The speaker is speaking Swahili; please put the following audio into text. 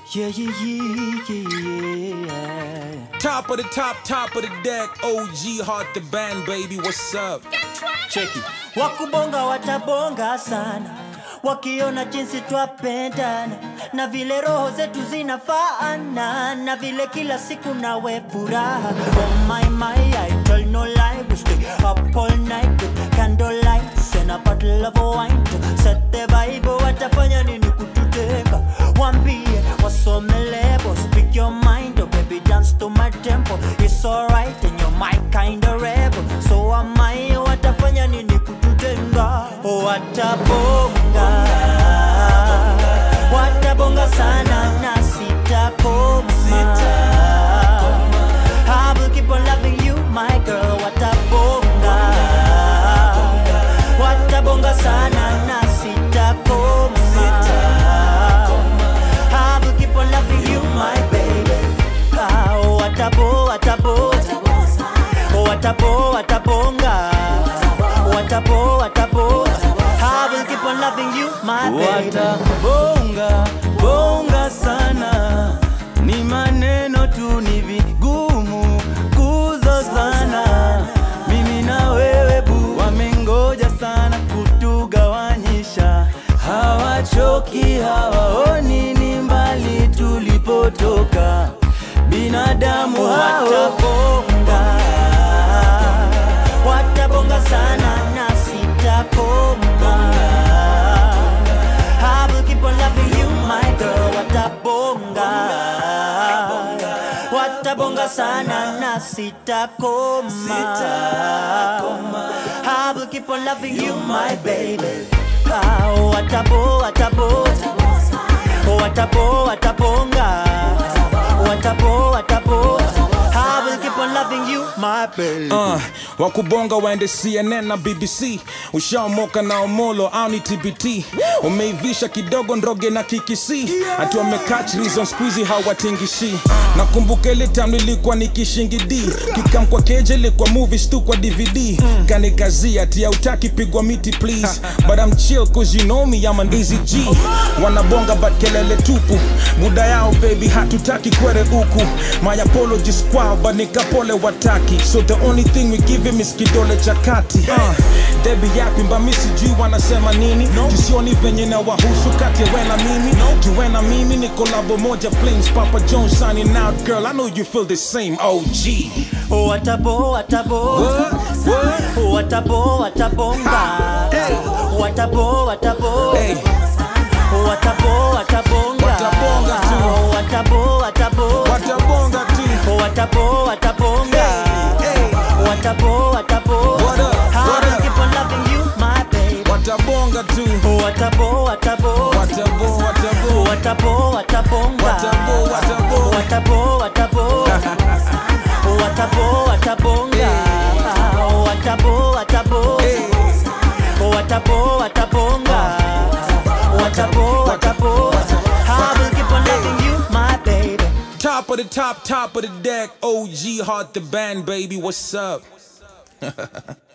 Yeah, yeah, yeah, yeah, yeah. Top of the top, top of the deck. OG Heart the band, baby. What's up? Cheki. Wakubonga watabonga sana wakiona jinsi twapendana na vile roho zetu zinafaana na vile kila siku nawe furaha oh my my I tell no lie we stay up all night with candlelight and a bottle of wine to set the vibe watafanya nini kututeka wambie wasome lebo speak your mind oh baby dance to my tempo it's alright and you're my kind of rebel so am I watafanya nini kututenga watabonga watabonga sana na sitakoma I will keep on loving you my girl watabonga watabonga sana na sitakoma I will keep on loving you my baby ah, watabo watabo watabo watabonga watabo watabo I will keep on loving you my baby watabonga bonga sana ni maneno tu ni vigumu kuzozana mimi na wewe bu wamengoja sana kutugawanyisha hawachoki hawaoni ni mbali tulipotoka binadamu hao watabonga watabonga sana na sitakoma I will keep on loving you my girl watabonga watabonga sana na sitakoma I will keep on loving you my baby Ah, watabo watabo watabo watabonga watabo watabo I will keep on loving you my baby Uh, wakubonga waende CNN na BBC, ushaomoka na Omolo au ni TBT, umeivisha kidogo ndroge na kikisi, ati wamekach reason squeezy hawatingishi. Nakumbuka ile time nilikuwa nikishingidi kikam kwa keje ilikuwa movies tu kwa DVD, kanikazia ati hautaki pigwa miti please, but I'm chill cause you know me I'm an easy G. Wanabonga but kelele tupu, muda yao baby hatutaki kwere huku, my apologies kwao but nikapole wataki, so the only thing we give him is kidole cha kati. Uh, Debbie yapi mba mi sijui wanasema nini, jisioni venye na wahusu kati ya we na mimi, juu we na mimi ni kolabo moja flames, Papa Jones signing out girl, I know you feel the same OG. watabo watabo watabo watabonga watabo watabo Hey. watabo watabonga Watabonga tu. watabo watabo Watabonga tu. watabo watabonga Hey. watabo watabo What up? I What will up? keep on loving you my baby Watabonga tu. watabo watabo Watabo, watabo. watabo watabonga Watabo, watabo. watabo watabo watabo watabonga watabo watabo Hey. watabo watabonga watabo watabo I will keep on loving you my baby Top of the top, top of the deck. OG Heart the band, baby. What's up?